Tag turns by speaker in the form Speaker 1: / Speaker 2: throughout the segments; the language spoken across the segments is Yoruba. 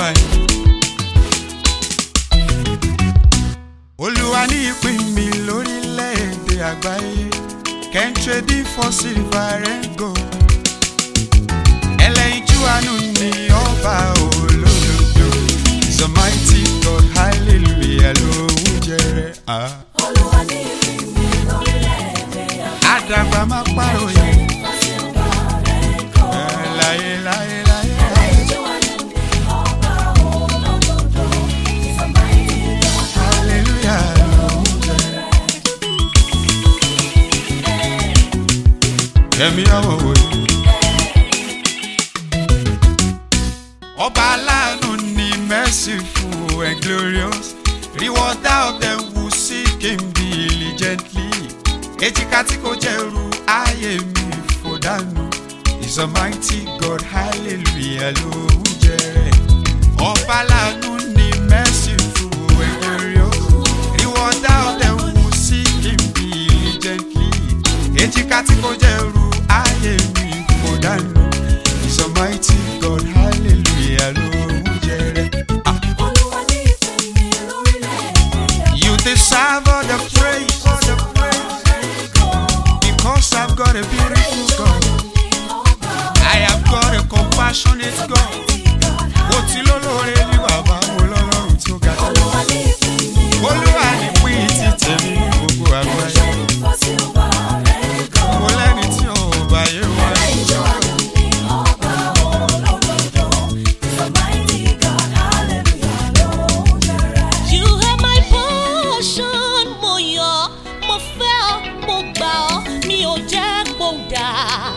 Speaker 1: olúwa ni. olúwa ní ìpín mi lórílẹ̀‐èdè àgbáyé can't trade it for silver and gold. ẹlẹ́yinjú àánú ni ọba olódodo is a mighty God hallelujah lóhùn jẹrẹ. Ah.
Speaker 2: Olúwa ní ìpínlẹ̀ lórílẹ̀-èdè
Speaker 1: àdàgbà má pàrọ̀ yẹn.
Speaker 2: àfọ̀síwá rẹ̀ kọ́.
Speaker 1: Eh, láyé láyé láyé.
Speaker 2: Ẹlẹ́yinjú àánú ni ọba olódodo. He's a mighty God.
Speaker 1: hallelujah lóhùn jẹrẹ. Kẹ̀mí àwọn wòye. Ọba aláàánú ni merciful and glorious. Rewarder of them who seek him diligently. Èjìká tí kò jẹ́rù ayé mi fò dànù. He's a mighty God, hallelujah ló ń jẹ́. Ọba aláàánú ni merciful and glorious. Rewarder of them who seek him diligently. Èjìká tí kò jẹ́rù ayé mi fò dànù. He's a mighty God, hallelujah ló ń jẹ́. Ah.
Speaker 2: Olúwa ní ìpínlẹ̀ lórílẹ̀-èdè
Speaker 1: You deserve all the praise, all the praise, because I've got a beautiful God. I have got a compassionate God. Mo ti lólóore ní bàbá mo lọ́lọ́run tó ga jù.
Speaker 2: Olúwa ní ìpínlẹ̀
Speaker 1: Olúwa ní pín ti tèmi ní gbogbo àgbáyé.
Speaker 2: àfọ̀síwá rẹ̀ kọ́.
Speaker 1: Mo lẹ́ni tí ò bá yé wá.
Speaker 2: Ẹlẹ́yinjú àánú ni ọba olódodo. He's a mighty God. Hallelujah lóhùn jẹrẹ.
Speaker 3: You have my portion, mo yọ̀, mo fẹ́ ọ, mo gbà ọ́, mi ò jẹ́ kó dà.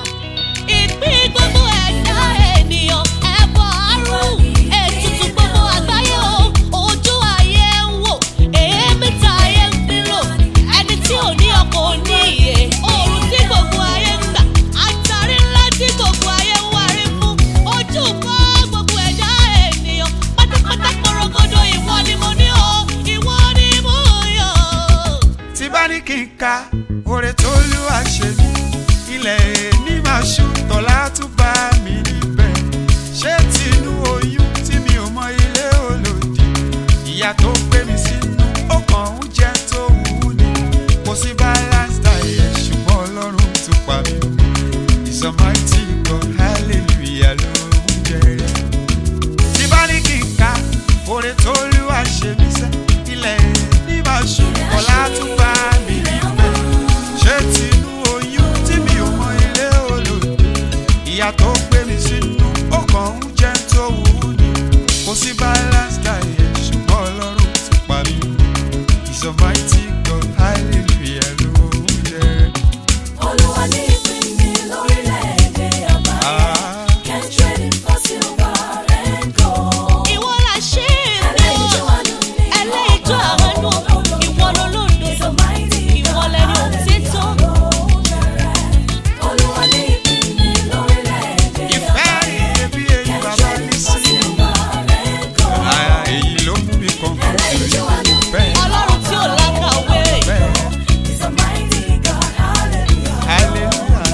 Speaker 3: Ìpín gbogbo ẹ̀dá ènìyàn, ẹ̀bọ̀ àrùn, ètùtù gbogbo àgbáyé o, ojú ayé ń wò, èémí ta ayé ń gbìlò, ẹni tí ò ní ọkọ̀ ò ní ìyè, oòrùn tí gbogbo ayé ń gbà, àtàrí ńlá tí gbogbo ayé ń wárí fún, ojú kọ́ gbogbo ẹ̀dá ènìyàn, pátápátá korogodo ìwọ ni mo ní o, ìwọ ni mo yọ̀.
Speaker 1: Tí bá ní kí n ka oore tó lù àṣẹ mi, ilẹ̀ ní máa ṣú tọ́lá tún bá mi níbẹ̀. Ṣé tinú oyún tí mi ò mọ ilé olòdì? Ìyá tó gbé mi sínú ọkàn ń jẹ́ tó wù ú ni. Kò sí balance diet ṣùgbọ́n Ọlọ́run tún pa mí. He's a mighty God, hallelujah ló ń jẹ́rẹ̀. Tí bá ní kí n ka oore tó lù àṣẹ mi sẹ́, ilẹ̀ ní máa ṣú tọ́lá tún bá mi níbẹ̀. Ṣé tinú oyún tí mi ò mọ ilé olòdì? Ìyá tó gbé mi sínú ọkàn ń jẹ́ tó wù ú ni. Kò sí balance diet ṣùgbọ́n Ọlọ́run ti pa mí. He's a mighty God, hallelujah ló ń jẹ́.
Speaker 2: Olúwa ní ìpínlẹ̀ lórílẹ̀-èdè àgbáyé.
Speaker 1: Ah.
Speaker 2: Can't trade it for silver and gold.
Speaker 3: Ìwọ la ṣe é mi
Speaker 2: Ẹlẹ́yinjú
Speaker 3: o.
Speaker 2: àánú ni
Speaker 3: Ẹlẹ́yinjú àánú, ìwọ lolódodo.
Speaker 2: He's a mighty
Speaker 3: Ìwọ
Speaker 2: God.
Speaker 3: lẹni òtítọ́.
Speaker 2: Hallelujah lóhùn jẹrẹ. Olúwa ní ìpínlẹ̀ lórílẹ̀-èdè
Speaker 1: Ìfẹ́
Speaker 2: àgbáyé.
Speaker 1: ìdèbí èyí
Speaker 2: Can't
Speaker 1: bàbá
Speaker 2: trade
Speaker 1: ní
Speaker 2: it for
Speaker 1: sí.
Speaker 2: silver and gold.
Speaker 1: Ah, Èyí ló mú mi kàn fún
Speaker 2: Ẹlẹ́yinjú àánú ni
Speaker 1: Bẹ́ẹ̀
Speaker 3: Ọlọ́run tí ò lákàwé.
Speaker 1: bẹ́ẹ̀
Speaker 2: He's a mighty God. Hallelujah.
Speaker 1: hallelujah.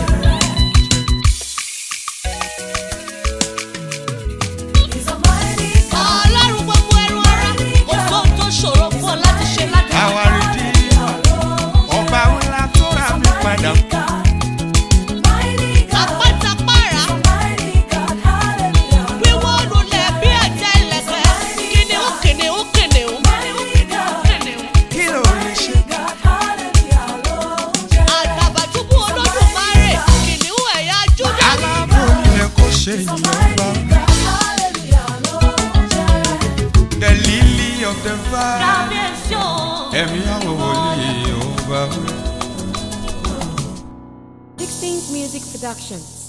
Speaker 2: He's a mighty God.
Speaker 3: Ọlọ́run gbogbo ẹrù ara, kò sóhun tó ṣòro fún ọ láti ṣe láti
Speaker 1: Àwa Redeemer, ọba ńlá tó rà mí padà.
Speaker 2: Mighty God. Mighty God.
Speaker 3: Àpátápàrà,
Speaker 2: Mighty God. Hallelujah.
Speaker 3: wíwọ́ lulẹ̀ bí ẹ̀jẹ̀ ilẹ̀kẹ̀. Kìnìún kìnìún kìnìún.
Speaker 2: Mighty God.
Speaker 3: Kìnìún.
Speaker 1: Kí ló lè ṣe?
Speaker 2: God. Hallelujah. Lord.
Speaker 3: Àtàbàtúbú Olódùmarè, kìnìún ẹ̀yà Júdà.
Speaker 1: Aláàbò ilẹ̀ kò ṣe ìyẹn bá.
Speaker 2: God. Hallelujah. Lord.
Speaker 1: The lily of the valley.
Speaker 3: Kábíyèsí o.
Speaker 1: Ẹ̀mí àwọn wòlíì ọba.
Speaker 4: 16th Music Productions.